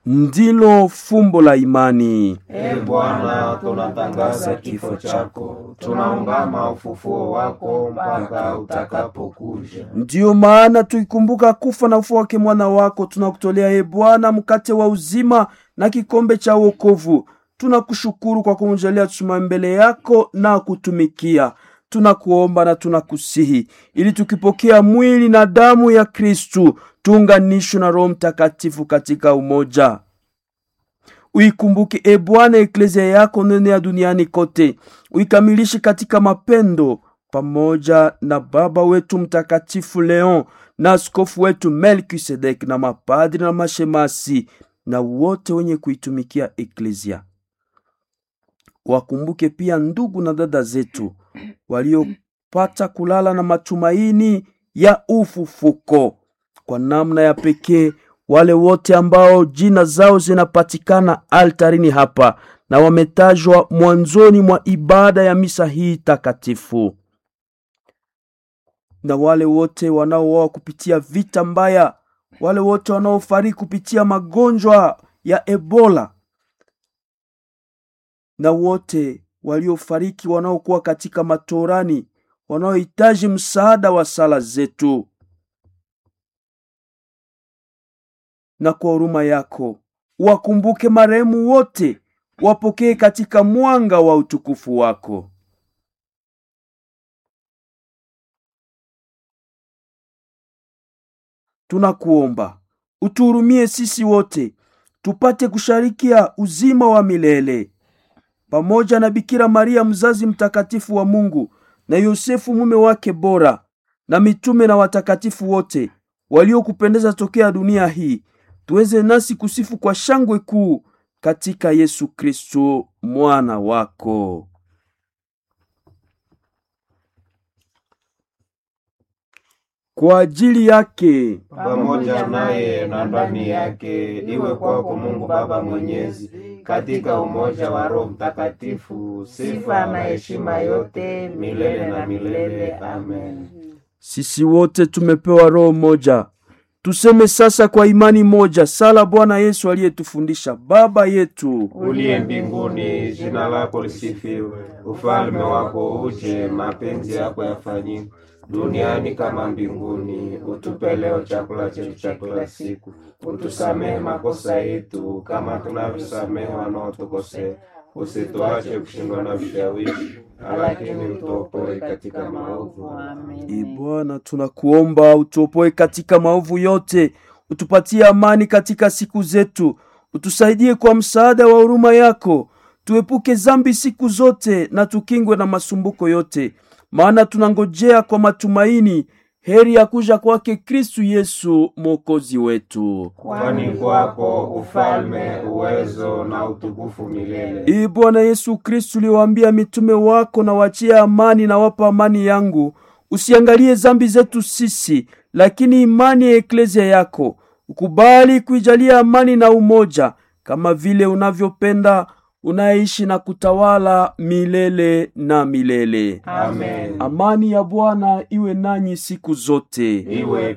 ndilo fumbo la imani. E Bwana, tunatangaza kifo chako, tunaungama ufufuo wako mpaka utakapokuja. Ndiyo maana tukikumbuka kufa na ufufuo wake mwana wako, tunakutolea e Bwana mkate wa uzima na kikombe cha wokovu. Tunakushukuru kwa kumjalia tusimame mbele yako na kutumikia. Tunakuomba na tunakusihi ili tukipokea mwili na damu ya Kristu tuunganishwe na Roho Mtakatifu katika umoja. Uikumbuke e Bwana eklezia yako nene ya duniani kote, uikamilishe katika mapendo, pamoja na baba wetu mtakatifu Leon na askofu wetu Melkisedek na mapadri na mashemasi na wote wenye kuitumikia eklezia. Wakumbuke pia ndugu na dada zetu waliopata kulala na matumaini ya ufufuko, kwa namna ya pekee wale wote ambao jina zao zinapatikana altarini hapa na wametajwa mwanzoni mwa ibada ya misa hii takatifu, na wale wote wanaouawa kupitia vita mbaya, wale wote wanaofariki kupitia magonjwa ya Ebola, na wote waliofariki wanaokuwa katika matorani, wanaohitaji msaada wa sala zetu. na kwa huruma yako wakumbuke marehemu wote, wapokee katika mwanga wa utukufu wako. Tunakuomba utuhurumie sisi wote, tupate kusharikia uzima wa milele pamoja na Bikira Maria mzazi mtakatifu wa Mungu na Yosefu mume wake bora na mitume na watakatifu wote waliokupendeza tokea dunia hii tuweze nasi kusifu kwa shangwe kuu katika Yesu Kristo mwana wako. Kwa ajili yake pamoja naye na ndani yake, iwe kwako Mungu Baba Mwenyezi, katika umoja wa Roho Mtakatifu, sifa na heshima yote milele na milele. Amen. sisi wote tumepewa roho moja. Tuseme sasa kwa imani moja sala Bwana Yesu aliyetufundisha: Baba yetu Uliye mbinguni, jina lako lisifiwe, ufalme wako uje, mapenzi yako yafanyike duniani kama mbinguni. Utupe leo chakula chetu cha kila siku, utusamehe makosa yetu kama tunavyosamehe wanaotukosea, usituache kushindwa na vishawishi, lakini utuopoe katika maovu. E Bwana, tunakuomba utuopoe katika maovu yote, utupatie amani katika siku zetu, utusaidie kwa msaada wa huruma yako, tuepuke zambi siku zote na tukingwe na masumbuko yote, maana tunangojea kwa matumaini heri ya kuja kwake Kristu Yesu mwokozi wetu. Kwani kwako ufalme, uwezo na utukufu milele. Ee Bwana Yesu Kristu, uliwaambia mitume wako, na wachia amani na wapa amani yangu, usiangalie zambi zetu sisi, lakini imani ya eklezia yako. Ukubali kuijalia amani na umoja, kama vile unavyopenda, unaishi na kutawala milele na milele. Amen. Amani ya Bwana iwe nanyi siku zote. Iwe